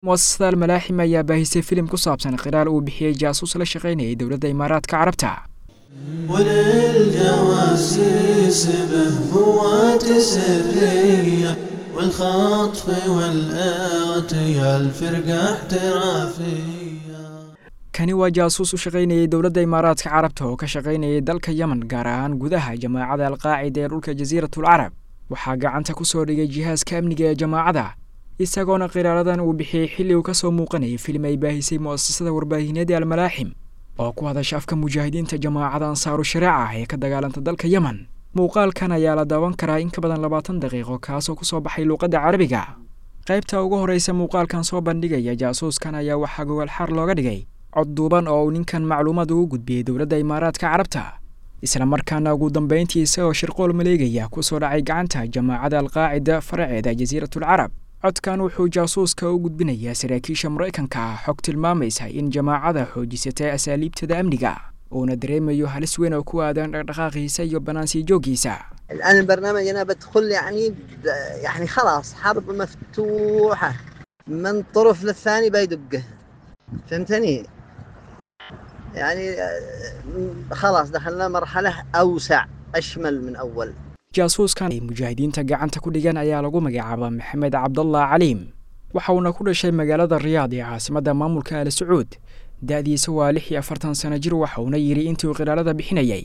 muasasada almalaaxim ayaa baahisay filim ku saabsan qiraal uu bixiyey jaasuus la shaqaynayay dowladda imaaraadka carabta وللجواسيس بهوات سرية والخطف والآتي الفرقة احترافية kani waa jaasuus u shaqaynayay dowladda imaaraadka carabta oo ka shaqaynayay dalka yemen gaar ahaan gudaha jamaacada alqaacida ee dhulka jasiiratul carab waxaa gacanta ku soo dhigay jihaaska amniga ee jamaacada isagoona qiraaladan uu bixiyey xilli uu ka soo muuqanayay filim ay baahisay mu'asasada warbaahineed ee almalaaxim oo ku hadasha afka mujaahidiinta jamaacada ansaaru shareeca ah ee ka dagaalanta dalka yemen muuqaalkan ayaa la daawan karaa in ka badan labaatan daqiiqo kaasoo ku soo baxay luuqadda carabiga qaybta ugu horreysa muuqaalkan soo bandhigaya jaasuuskan ayaa waxaa gogolxaar looga dhigay cod duuban oo uu ninkan macluumaad ugu gudbiyey dowladda imaaraadka carabta isla markaana ugu dambayntii isagoo shirqool maleegaya ku soo dhacay gacanta jamaacada alqaacida faraceeda jasiiratul carab codkan wuxuu jaasuuska u gudbinayaa saraakiisha maraykanka ah xog tilmaamaysa in jamaacada xoojisatay asaaliibtada amniga uuna dareemayo halis weyn oo ku aadan dhaqdhaqaaqiisa iyo bannaansii jooggiisa الآن البرنامج أنا بدخل يعني ب- يعني خلاص حرب مفتوحة من طرف للثاني بيدقه فهمتني؟ يعني آه، خلاص دخلنا مرحلة أوسع أشمل من أول jaasuuskan ay mujaahidiinta gacanta ku dhigan ayaa lagu magacaabaa maxamed cabdallah caliim waxa uuna ku dhashay magaalada riyaad ee caasimadda maamulka al sacuud da-diisa waa lix iyo afartan sano jir waxa uuna yidhi intii uu qilaalada bixinayay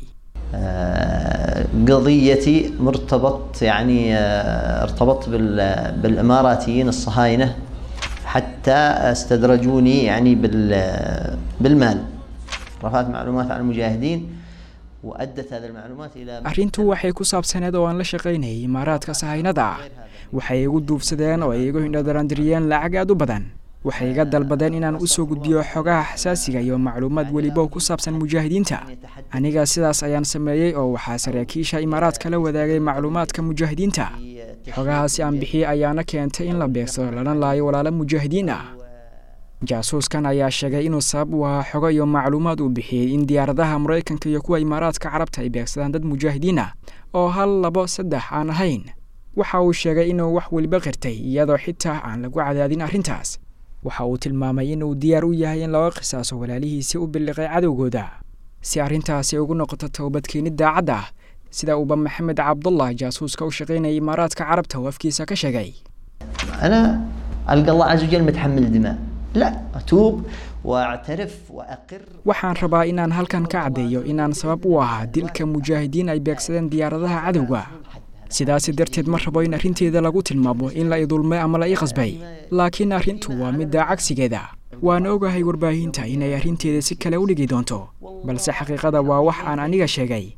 آه، قضيتي مرتبط يعني آه، ارتبطت بال- بالاماراتيين الصهاينه حتى استدرجوني يعني بال- بالمال رفعت معلومات عن المجاهدين وادت هذه المعلومات الى arrintu waxay ku saabsaneed oo aan la shaqaynayay imaaraadka sahaynada ah waxay igu duufsadeen oo ay igu hindhadarandiriyeen lacag aad u badan waxay iga dalbadeen inaan u soo gudbiyo xogaha xasaasiga iyo macluumaad weliba oo ku saabsan mujaahidiinta aniga sidaas ayaan sameeyey oo waxaa saraakiisha imaaraadka la wadaagay macluumaadka mujaahidiinta xogahaasi aan bixiyey ayaana keentay in la beegsado lana laayo walaalo mujaahidiin ah jaasuuskan ayaa sheegay inuu sabab u ahaa xogo iyo macluumaad uu bixiyey in diyaaradaha maraykanka iyo kuwa imaaraadka carabta ay beegsadaan dad mujaahidiin ah oo hal labo saddex aan ahayn waxa uu sheegay inuu wax weliba qirtay iyadoo xitaa aan lagu cadaadin arrintaas waxa uu tilmaamay inuu diyaar u yahay in laga qisaaso walaalihiisii u billiqay cadowgooda si arrintaasi ugu noqoto toobadkeenid daacad ah sida uuba maxamed cabdullah jaasuuska u shaqaynayay imaaraadka carabta oo afkiisa ka sheegay انا القى الله عز وجل متحمل الدماء لا اتوب واعترف واقر waxaan rabaa inaan halkan ka caddeeyo inaan sabab u ahaa dilka mujaahidiin ay beegsadeen diyaaradaha cadowga sidaasi darteed ma rabo in arrinteeda lagu tilmaamo in la idulmay ama la ii qasbay laakiin arrintu waa midda cagsigeeda waan ogahay warbaahinta inay arrinteeda si kale u dhigi doonto balse xaqiiqada waa wax aan aniga sheegay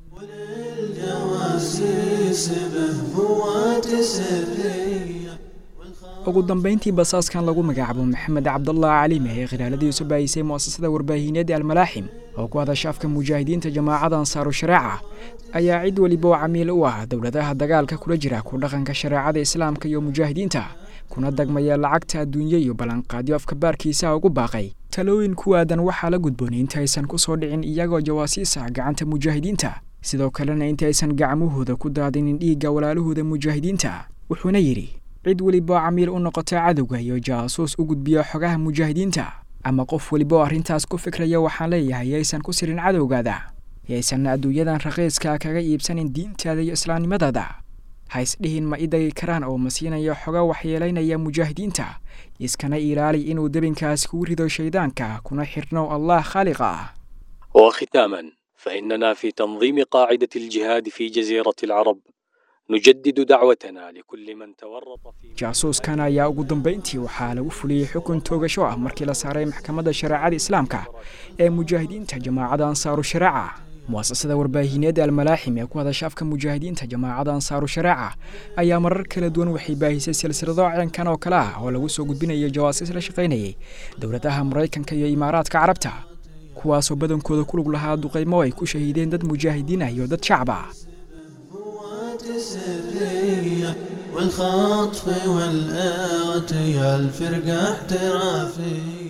وللجواسيس بهوات سرية ugu dambayntii basaaskan lagu magacaabo maxamed cabdallah caliime ee khilaaladiisu baahisay mu'asasada warbaahineed ee almalaaxim oo ku hadasha afka mujaahidiinta jamaacada ansaaru shareeca ayaa cid weliba oo camiil u ah dowladaha dagaalka kula jira ku dhaqanka shareecada islaamka iyo mujaahidiinta kuna dagmaya lacagta adduunye iyo ballanqaadyo afka baarkiisa ugu baaqay talooyin ku aadan waxaa la gudboonay intaysan ku soo dhicin iyagoo jawaasiis ah gacanta mujaahidiinta sidoo kalena intaysan gacmahooda ku daadinin dhiigga walaalahooda mujaahidiinta wuxuuna yidhi cid weliba oo camiil u noqota cadowga iyo jaasuus u gudbiyo xogaha mujaahidiinta ama qof weliba oo arrintaas ku fikraya waxaan leeyahay yaysan ku sirin cadowgaada yaysan adduunyadan raqiiska kaga iibsanin diintaada iyo islaamnimadaada ha isdhihin ma idagi karaan oo ma siinayo xoga waxyeelaynaya mujaahidiinta iskana ilaali inuu debinkaas kugu rido shaydaanka kuna xirno allah khaaliqa ah وختاما فإننا في تنظيم قاعدة الجهاد في جزيرة العرب نجدد دعوتنا لكل من تورط في jaasuuskan ayaa ugu dambayntii waxaa lagu fuliyey xukun toogasho ah markii la saaray maxkamadda shareecada islaamka ee mujaahidiinta jamaacada ansaaru shareeca mu'asasada warbaahineed almalaaxim ee ku hadasha afka mujaahidiinta jamaacada ansaaru shareeca ayaa marar kala duwan waxay baahisay silsilado ceenkan oo kale ah oo lagu soo gudbinayo jawaasiis la shaqaynayay dowladaha maraykanka iyo imaaraadka carabta kuwaasoo badankooda ku lug lahaa duqaymo ay ku shahiideen dad mujaahidiin ah iyo dad shacab ah بهوات سرية والخطف والآتي الفرقة احترافية